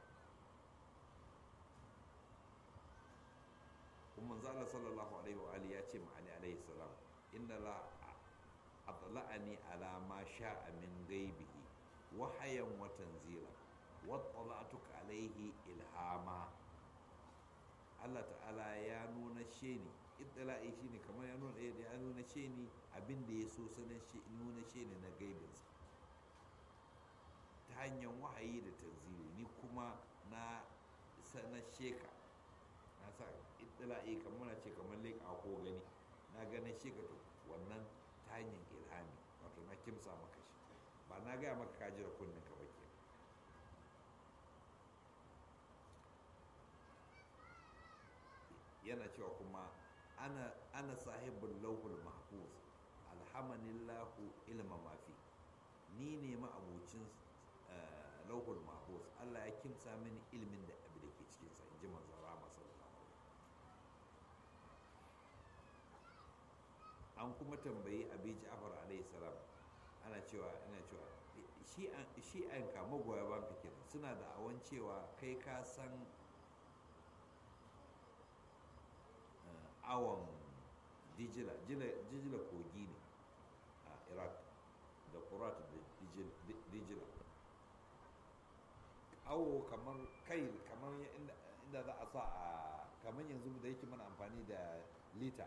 kuma zala sallallahu alaihi wa ya ce ma ali alaihi salam inna la atla'ani ala ma sha'a min gaibihi wahayan wa tanzila wa tala'tuka alaihi ilhama Allah ta'ala ya nuna she ni ittala'i shine kamar ya nuna ya nuna she ni abin da ya so sanan shi nuna she ni na gaibinsa ta hanyar wahayi da tanzili ni kuma na sanar sheka na sa ittila'i kamar na ce kamar leƙa ko gani na ganin sheka to wannan ta hanyar ilhami wato na kimsa maka shi ba na gaya maka ka jira kunnen ka bake yana cewa kuma ana ana sahibul lauhul mahfuz alhamanillahu ilma mafi ni ne ma abucin lauhul mahfuz Allah ya kimsa mini ilimin da abu da ke cikinsa in ji manzon rama sallallahu an kuma tambayi abi ja'far alayhi salam ana cewa ana cewa shi an ka magoya ban fikir suna da awan cewa kai ka san awon dijila dijila kogi ne a iraq da kurat da dijila awo kamar kai kamar inda za a sa a kamar yanzu da yake mana amfani da lita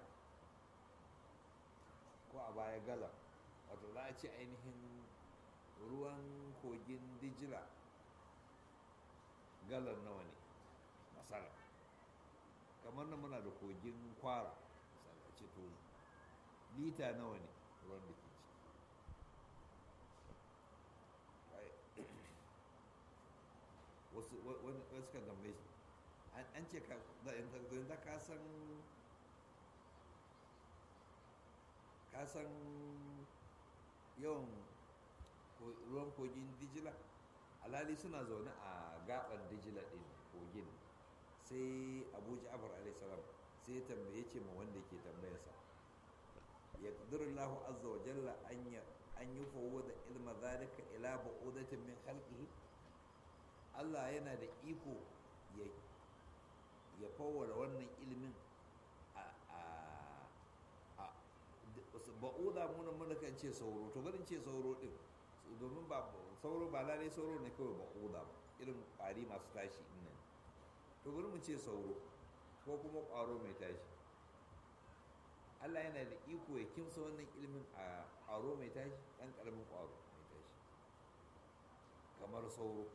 ko a baya gaza wato za a ce ainihin ruwan kogin dijila galar nawa ne masara kamar nan muna da kogin kwara misali a ce to lita nawa ne ruwan da ke ci wasu wasu kan tambaye shi an ce ka da ka san ka san yawan ruwan kogin dijila alhali suna zaune a gaban dijila din kogin sai abu ja'far alaihissalam sai tambaye ce ma wanda ke tambayarsa ya lahu azza wa jalla an yi fawo da ilma zalika ila ba'udatin min halqihi Allah yana da iko ya fawara wannan ilimin a ba'uda muna muna kan ce sauro to barin ce sauro din domin ba sauro ba lalai sauro ne kawai ba'uda ba irin ƙwari masu tashi nan to bari mu ce sauro ko kuma ƙwaro mai tashi Allah yana da iko ya kimsa wannan ilimin a ƙwaro mai tashi ɗan ƙaramin ƙwaro mai tashi kamar sauro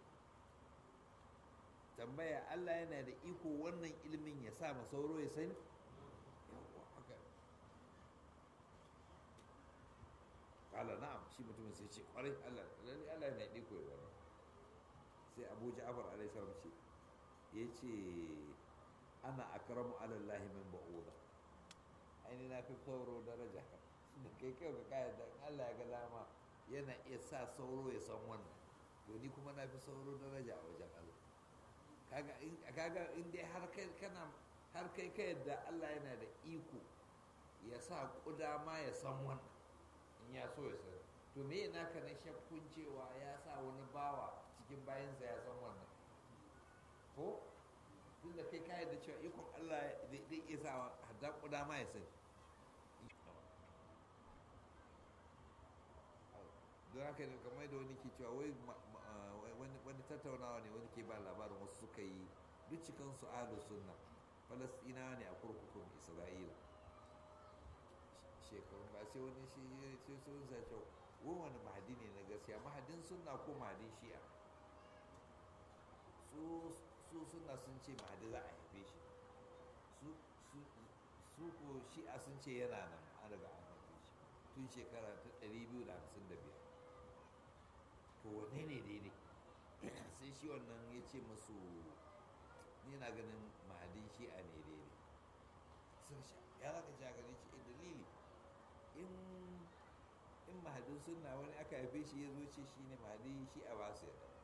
tambaya Allah yana da iko wannan ilimin ya sa ma sauro ya sani yawwa haka kala na'am shi mutumin sai ce kwarai Allah lalle Allah yana da iko ya wannan sai Abu Ja'far alaihi salam ce yace ana akramu ala Allah min ba'uda aini na fi sauro daraja da kai kai ka kaya da Allah ya ga dama yana iya sa sauro ya san wannan to ni kuma na fi sauro daraja a wajen Allah kaga in dai har kai kana har kai ka yadda Allah yana da iko ya sa kuda ma ya san wannan in ya so ya san to me yana ka na shakkun cewa ya sa wani bawa cikin bayansa ya san wannan ko tun da kai ka yadda cewa ikon Allah zai iya sa hadda kuda ma ya sani don haka ne kamar da wani ke cewa wai wani tattaunawa ne wani ke ba labarin wasu suka yi duk cikinsu ahlus sunna falastina ne a kurkukun isra'ila shekarun ba sai wani shi sai sun sace wani wani mahadi ne na gaskiya mahadin sunna ko mahadin shi'a su sunna sun ce mahadi za a haife shi su ko shi'a sun ce yana nan an daga an haife shi tun shekara ta 255 to wane ne daidai sai shi wannan ya ce masu ni na ganin mahadin shi'a ne daidai sun sha ya zaka ci gani ce dalili in in mahadin sunna wani aka haife shi ya zo ce shi ne mahadin shi'a ba su yadda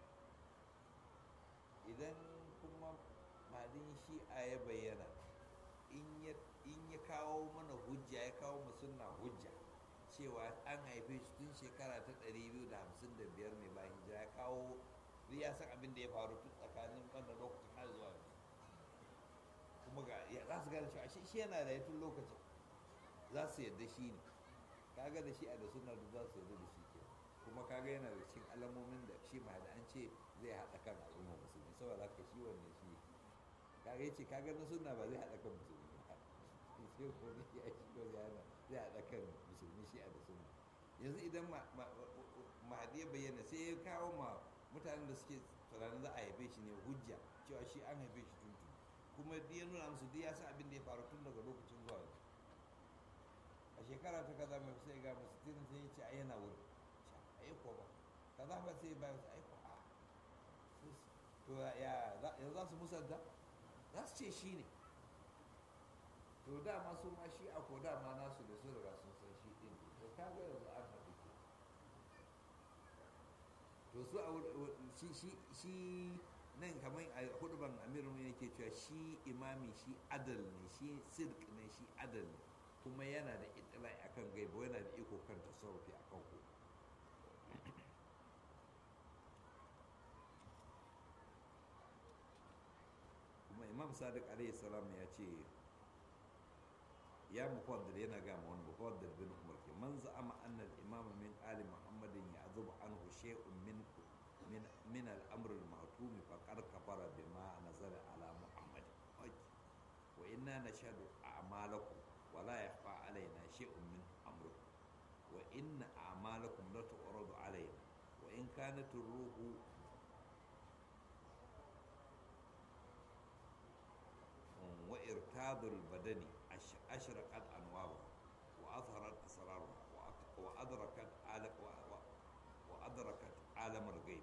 idan kuma mahadin shi'a ya bayyana in ya kawo mana hujja ya kawo mu sunna hujja cewa an haife shi tun shekara ta 255 mai bayan hijira ya kawo ya san abin da ya faru tun tsakanin wannan lokacin har zuwa kuma ga za su gane cewa shi yana da tun lokacin za su yadda shi ne kaga da shi a da suna da za su yadda da shi ke kuma kaga yana da cikin alamomin da shi ma da an ce zai haɗa kan al'umma musulmi saboda haka shi wannan shi kaga ya ce kaga na suna ba zai haɗa kan musulmi ba sai wani ya shi ko yana zai haɗa kan musulmi shi a da suna yanzu idan mahadi ya bayyana sai ya kawo ma mutanen da suke tunanin za a haife shi ne hujja cewa shi an haife shi tuntun kuma ya nuna musu duk ya san abin da ya faru tun daga lokacin zuwa yanzu a shekara ta kaza mai sai ga musu tinin sai ya ce a yana wuri a yi ko ba kaza ba sai ba su aiko a to ya za su musanta za su ce shi ne to dama su ma shi a ko dama nasu da su riga sun san shi din to ka ga yanzu an haɗu ke to su a shi shi nan kamar a huduban amirin ne ke cewa shi imami shi adal ne shi sirk ne shi adal ne kuma yana da itilai akan gaiba yana da iko kan tasarrufi akan ku kuma imam sadiq alaihi salam ya ce ya mufaddal yana ga ma wani mufaddal bin umar ke man za'ama anna al-imam min ali muhammadin ya azubu anhu shay'un min من من الامر المعتوم فقد كفر بما نزل على محمد وانا نشهد اعمالكم ولا يخفى علينا شيء من امركم وان اعمالكم لا تعرض علينا وان كانت الروح وإر riyadul badani ashraqat anwaru wa azharat asraruha wa adrakat alam wa adrakat alam al-ghaib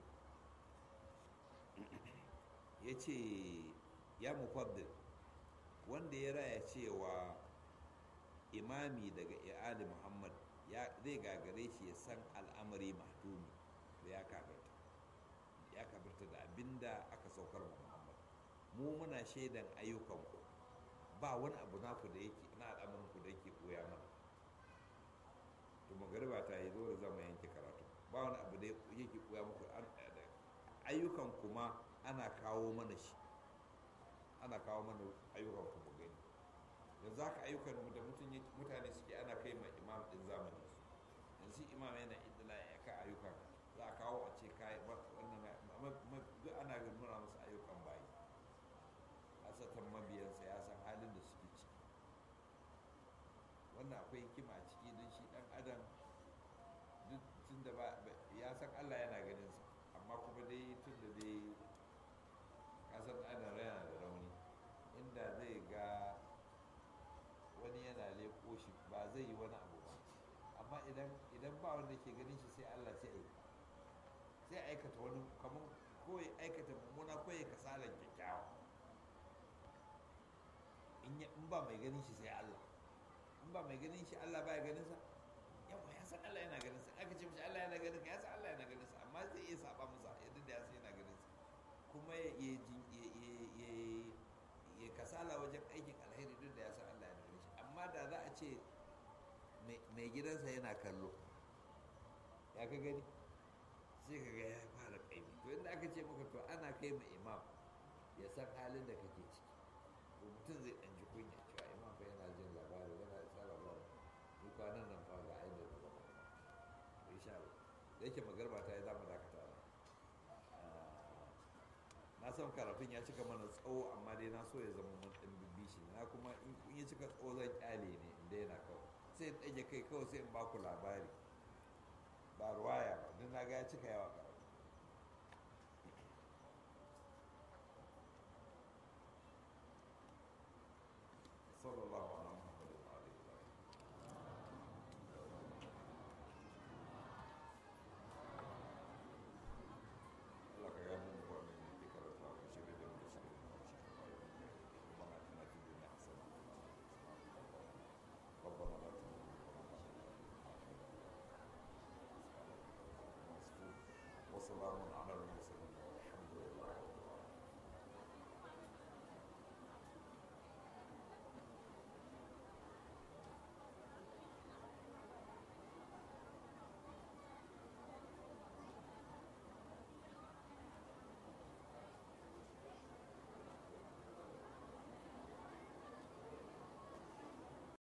yace ya mufaddil wanda ya raya cewa imami daga iyali muhammad zai gagare shi ya san al'amari mahdumi da ya kafirta ya kafirta da abinda aka saukar wa muhammad mu muna shaidan ayyukanku ba wani abu naku da yake na al'amarinku da yake koya mana to magariba ta yi dole zama yanke karatu ba wani abu da yake koya muku ayyukan kuma ana kawo mana shi ana kawo mana ayyukan ku mu gani yanzu haka ayyukan da mutane suke ana kai ma imam din zamani yanzu imam yana idila ya ka ayyukan za a kawo a ce kai wannan duk ana nuna musu ayyukan bayi asatan mabiyansa ya san halin da suke ciki wannan akwai hikima a ciki don shi dan adam duk tun da ya san allah yana ganin sa amma kuma dai tun da dai kasan adam yana da rauni inda zai ga wani yana leko shi ba zai yi wani abu ba amma idan ba wanda ke ganin shi sai allah sai aika sai aikata wani kamar ko ya aikata mummuna ko ya kasalan kyakkyawa in ba mai ganin shi sai allah in ba mai ganin shi allah ba ya ganin sa yawa ya san allah yana ganin sa aka ce mishi allah yana ganin ka ya san allah yana ganin sa amma zai iya saba masa yadda da ya san yana ganin sa kuma ya kasala wajen aikin alheri duk da ya san Allah ya nuna shi amma da za a ce mai gidansa yana kallo ya ka gani sai ka ga ya fara kaimi to inda aka ce maka to ana kai ma imam ya san halin da kake ciki to mutum zai ɗan ji kunya cewa imam fa yana jin labari yana isa labari ni kwanan nan fa ga ainihin da zama to insha Allah da yake magarba ta yi za mu dakata ba na san karafin ya cika mana tsawo amma dai na so ya zama mun ɗan bibishi na kuma in ya cika tsawo zan kyale ne in daina kawai sai in ɗage kai kawai sai in ba ku labari ba ruwaya ba don na ga ya cika yawa